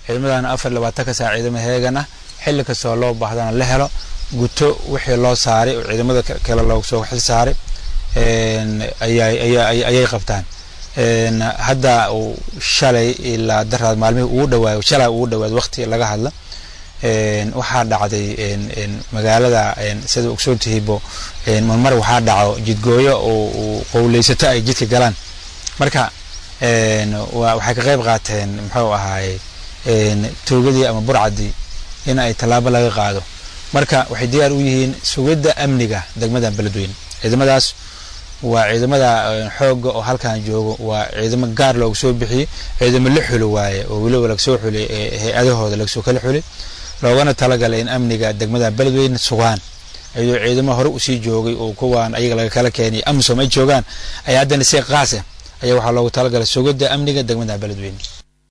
ciidamadan afar labaatanka saac ciidamo heegan ah xilli kastoo loo baahdana la helo guto wixii loo saaray oo ciidamada kale loogu soo xil saaray ayay qabtaan hadda shalay ilaa daraad maalmihii ugu dhawaayo shalay ugu dhawaad waqti laga hadla waxaa dhacday magaalada sida ogsoontihiibo marmar waxaa dhaco jidgooyo oo qowleysato ay jidka galaan marka waxay ka qayb qaateen muxuu ahaaye toogadii ama burcadii in ay tallaabo laga qaado marka waxay diyaar u yihiin sugidda amniga degmada beledweyne ciidamadaas waa ciidamada xooga oo halkan joogo waa ciidamo gaar looga soo bixiyey ciidamo la xulo waaye oo weliba lagasoo xulay hay-adahooda lagasoo kala xulay loogana talagalay in amniga degmada beledweyne sugaan iyadoo ciidamo hore usii joogay oo kuwaan ayaga laga kala keenay amisom ay joogaan ayaa haddana si qaas ah ayaa waxaa loogu talagalay sugidda amniga degmada beledweyne